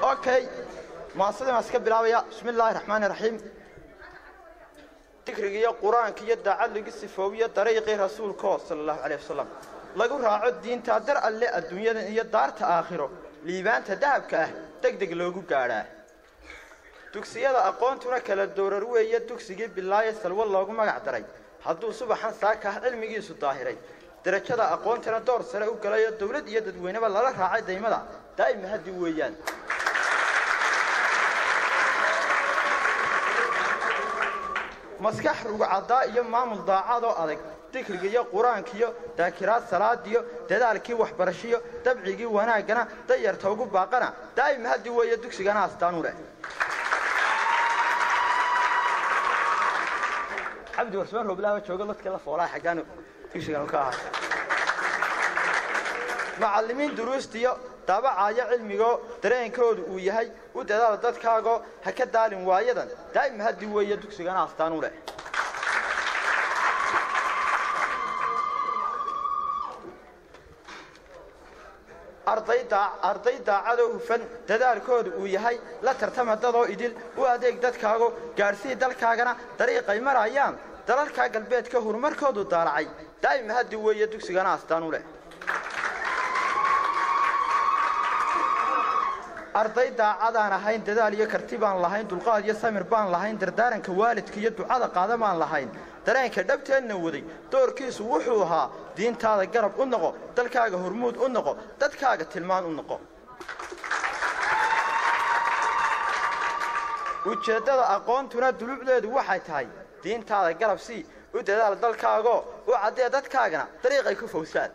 okay maasadii maan iska bilaabaya bismi illaahi raxmaani raxiim dikriga iyo qur-aanka iyo daacad lagu sifoobiyo dariiqii rasuulkoo sala allahu caleyh wasalam lagu raaco diinta dar alle adduunyadan iyo daarta aakhiro liibaanta dahabka ah deg deg loogu gaadhaa dugsiyada aqoontuna kala doorar weeye dugsigii bilaaye salwo loogu magac daray hadduu subaxan saaka ah cilmigiisu daahiray darajada aqoontana door sare u galayo dowlad iyo dadweyneba lala raacay daymada daa'ima haddi weeyaan maskax rugcaddaa iyo maamul daacadoo adag dikriga iyo qur-aanka iyo daakiraad salaadiyo dadaalkii waxbarashiyo dabcigii wanaaggana dayarta ugu baaqana daa'ima haddi weeye dugsigana astaanu leh cabdi warsmaan rooblaaba jooga dadka la foolaa xaggaan dugsigan ka ahaa macallimiin duruustiyo daabacaayo cilmigoo dareenkoodu uu yahay u dadaal dadkaagoo ha ka daalin waayadan daa'ima haddi weeye dugsigana astaan u leh arday daacadoo hufan dadaalkoodu uu yahay la tartama dadoo idil u adeeg dadkaago gaadhsii dalkaagana dariiqay marayaan dalalkaa galbeedka horumarkoodu daalacay daa'ima haddi weeye dugsigana astaan u leh arday daacadaan ahayn dadaal iyo karti baan lahayn dulqaad iyo samir baan lahayn dardaaranka waalidka iyo ducada qaada baan lahayn dareenka dhabteenna waday doorkiisu wuxuu ahaa diintaada garab u noqo dalkaaga hormuud u noqo dadkaaga tilmaan u noqo ujeeddada aqoontuna dulucdeedu waxay tahay diintaada garab sii u dadaal dalkaagoo u caddee dadkaagana dariiqay ku fowsaan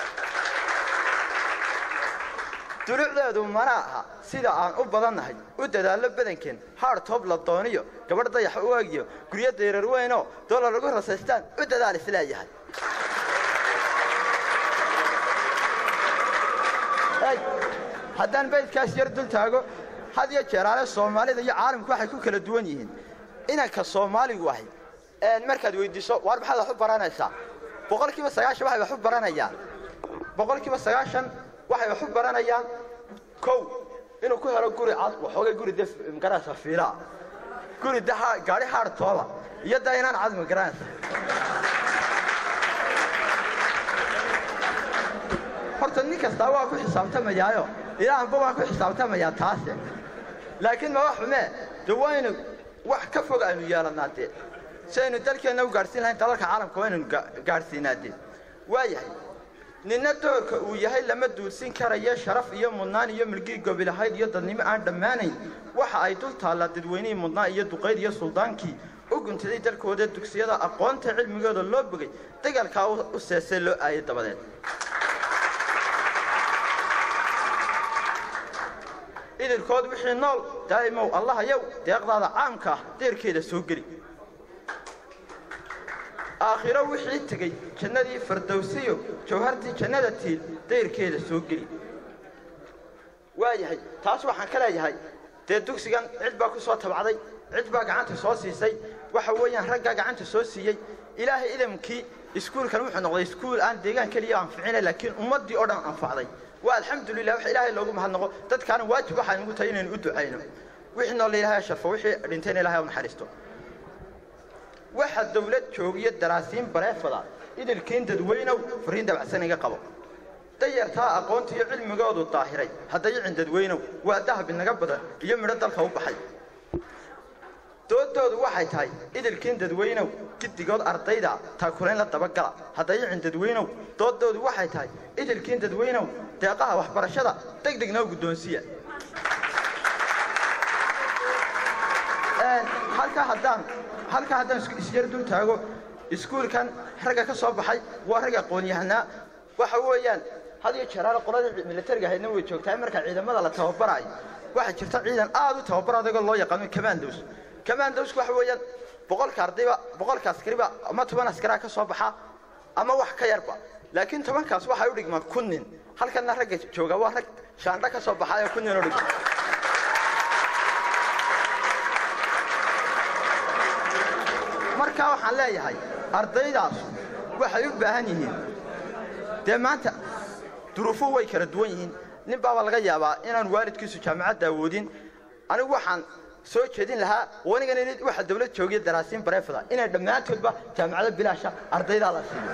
dulucdeedu mana aha sida aan u badannahay u dadaallo badankeen haar toob la dooniyo gabadh dayax u egiyo guryo dayrar weynoo doolar lagu rasaystaan u dadaal isleeyahay haddaan baydkaas yar dul taago had iyo jeeraale soomaalida iyo caalamku waxay ku kala duwan yihiin inanka soomaaligu ahay markaad weyddiiso waar maxaad wax u baranaysaa boqolkiiba sagaashan waxay wax u baranayaan boqolkiiba sagaashan waxay wax u baranayaan kow inuu ku helo guri cad waxoogay guri de magaranaysa fiilaa guri de gaadhi haar tooba iyo da inaan cad magaranaysa horta nin kastaa waa ku xisaabtamayaayo ilaanba waan ku xisaabtamayaa taase laakiin ma wax xumee de waynu wax ka fog aynu yeelannaa dee si aynu dalkeenna u gaadhsiin lahayn dalalka caalamka waynaynu gaadhsiinaa dee waayahay ninna doorka uu yahay lama duulsin karayo sharaf iyo mudnaan iyo milgii gobilahayd iyo dadnimo aan dhammaanayn waxa ay dul taallaa dadweynihii mudnaan iyo duqayd iyo suldaankii u guntaday dalkooda dugsiyada aqoonta cilmigooda loo bogay dagaalkaa u seesay loo aayay dabadeed idilkood wixii nool daa'imow allahayow deeqdaada caamka ah deerkeeda soo geli aakhiro wixii tegey jannadii fardowsiyo jawhartii jannada tiil dayrkeeda soo geli waayahay taas waxaan ka leeyahay dee dugsigan cid baa ku soo tabacday cid baa gacanta soo siisay waxa weeyaan raggaa gacanta soo siiyey ilaahay idamkii iskuulkan wuxuu noqday iskuul aan deegaan keliya anficina laakiin ummaddii oo dhan anfacday waa alxamdulilah wax ilaahay loogu mahadnaqo dadkaana waajib waxaan ugu tahay inaynu u ducayno wixii nool ilaahay sharfo wixii dhintayna ilahay u naxariisto waxa dawlad joogiyo daraasiin bareefada idilkiin dadweynow fariin dabacsan iga qabo dayartaa aqoonta iyo cilmigoodu daahiray haddayicin dadweynow waa dahab inaga badan iyo midho dalka u baxay doodoodu waxay tahay idilkiin dadweynow giddigood ardayda taakulayn la dabagala haddayicin dadweynow doodoodu waxay tahay idilkiin dadweynow deeqaha waxbarashada deg deg noo guddoonsiya halkaa haddaan halkaa haddaan isyar dul taago iskuulkan ragga ka soo baxay waa rag aqoon-yahanaa waxa weeyaan had iyo jeeraale qoladii militariga ahaydna way joogtaa marka ciidamada la tababaraayo waxaa jirta ciidan aad u tababar adagoo loo yaqaano commandos commandosku waxa weeyaan boqolka ardayba boqolka askariba ama toban askaraa ka soo baxa ama wax ka yarba laakiin tobankaas waxay u dhigmaan kun nin halkana ragga jooga waa rag shaandho ka soo baxayo kun nin u dhigma markaa waxaan leeyahay ardaydaas waxay u baahan yihiin dee maanta duruufuhu way kala duwan yihiin nin baaba laga yaabaa inaan waalidkiisu jaamacadda awoodin anigu waxaan soo jeedin lahaa wanigana waxa dawlad joogiya daraasiin bareefada inay dhammaantoodba jaamacado bilaasha ardaydaa la siiyo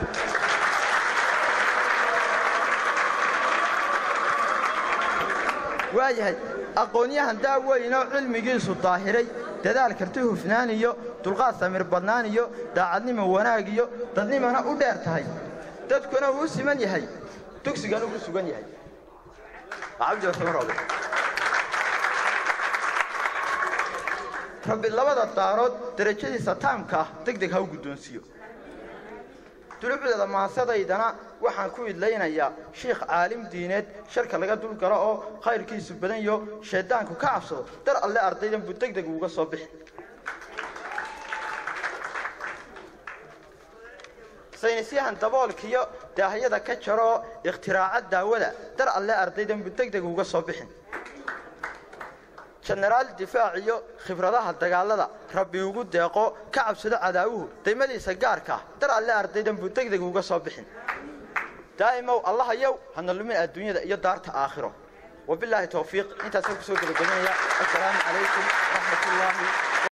waayahay aqoonyahan daaweynoo cilmigiisu daahiray dadaal karti hufnaan iyo dulqaad samir badnaan iyo daacadnimo wanaag iyo dadnimana u dheer tahay dadkuna uu siman yahay dugsigan ugu sugan yahay rabbi labada daarood derajadiisa taamka ah deg deg ha u guddoonsiiyo dulucdeeda maasadaydana waxaan ku idlaynayaa shiikh caalim diineed sharka laga dulgalo oo khayrkiisu badan yo shayddaanku ka cabsado dar alle ardaydan buu deg deg uga soo bixi saynisyahan daboolkiyo daahyada ka jaro oo ikhtiraacad daawada dar alle ardaydan buu deg deg uga soo bixin jenaraal difaac iyo khibradaha dagaalada rabbi ugu deeqo ka cabsado cadaawuhu daymadiisa gaarka dar alle ardaydan buu deg deg uga soo bixin daa'imow allahayow hana lumin adduunyada iyo daarta aakhiro wabilaahi towfiiq intaasaan kusoo gebagabanaya assalaamu calaykum waraxmat ullaahi